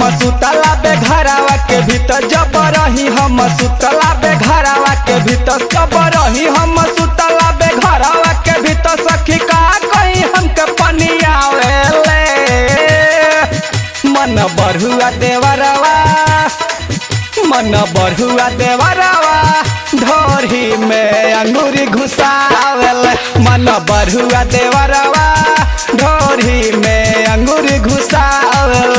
सुतला बे घरावा के भीतर जब रही हम सुतला बे घरावा के भीतर जब रही हम सुतला बे घरावा के भीतर सखी का कहीं हमके पनियावेले मन बढ़ुआ देवरवा मन बढ़ुआ देवरवा ढोरी में अंगूरी घुसावेल मन बढ़ुआ देवरवा ढोरी में अंगूरी घुसावेल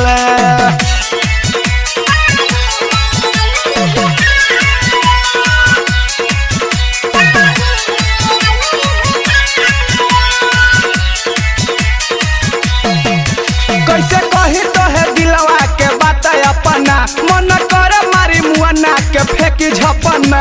कैसे कही तो है दिलवा के बात अपना मन कर मारी मुआना के फेंकी झपना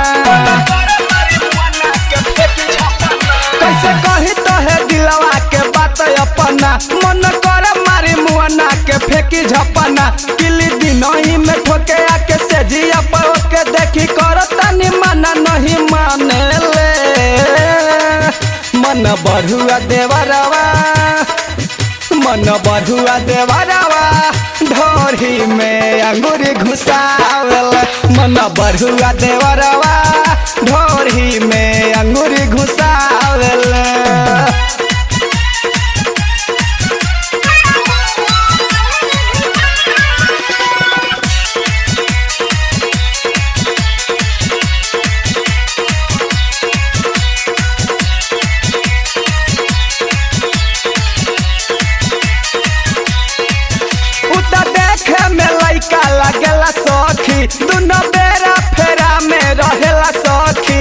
कैसे कही तो है दिलवा के बात अपना मन कर मारी मुआना के फेंकी झपना किली दिनही में ठोके आके से जिया पर के देखी कर तनी माना नहीं माने ले मन बढ़ुआ देवरवा मन बढ़ुआ देवरवा ढोरी में अंगूरी घुसावल मन बढ़ुआ देवरवा ढोरी में अंगूरी घुसावल उता देखे में लइका लागेला सखी दुनो बेरा फेरा में रहेला सखी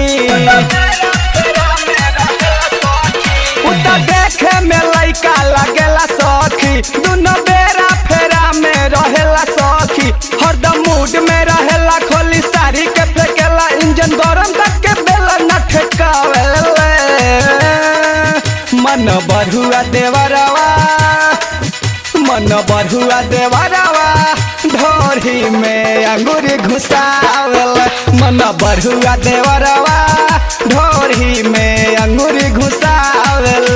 उता देखे में लइका लागेला सखी दुनो बेरा फेरा में रहेला सखी हरदम मूड में रहेला खोली साड़ी के फेंकेला इंजन गरम तक के बेला न ठेकावेले मन बढ़ुआ देवरवा मन बढ़ुआ देवरवा ढोरी में अंगूरी घुसावल मन बढ़ुआ देवरवा ढोरी में अंगूरी घुसावल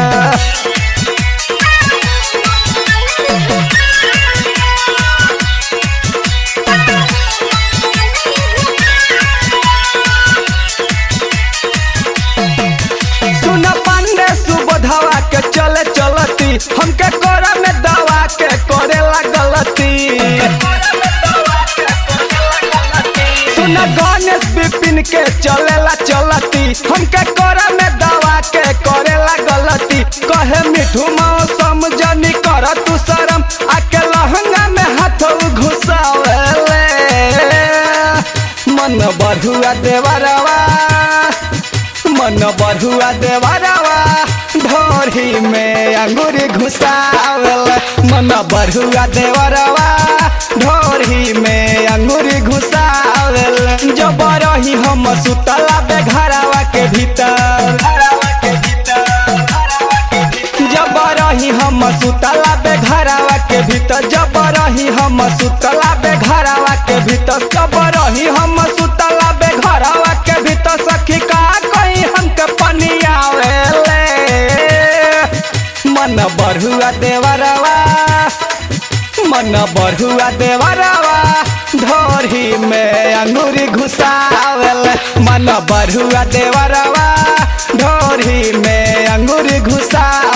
सुन पांडे सुबोधवा के चले चलती हमके कोरा में दवा के करेला गलती सुन गणेश विपिन के चलेला चलती हमके कोरा में दवा के करेला गलती कहे मिठू मौसम जनी कर तू शरम आके लहंगा में हाथ घुसावेले मन बढ़ुआ देवरवा मन बढ़ुआ देवरवा ढोरी में अंगूरी घुसावल मन बढ़ुआ देवरवा ढोरी में अंगूरी घुसावल जब रही हम सुतला बे घरवा के भीतर जब रही हम सुतला बे घरवा के भीतर जब रही हम सुतला बे घरवा के भीतर जब रही हम सुतला बे घरवा के भीतर सखी का कहीं हमके पनियावेले मन बढ़ुआ देवरवा मन बढ़ुआ देवरवा ढोरी में अंगूरी घुसावल मन बढ़ुआ देवरवा ढोरी में अंगूरी घुसा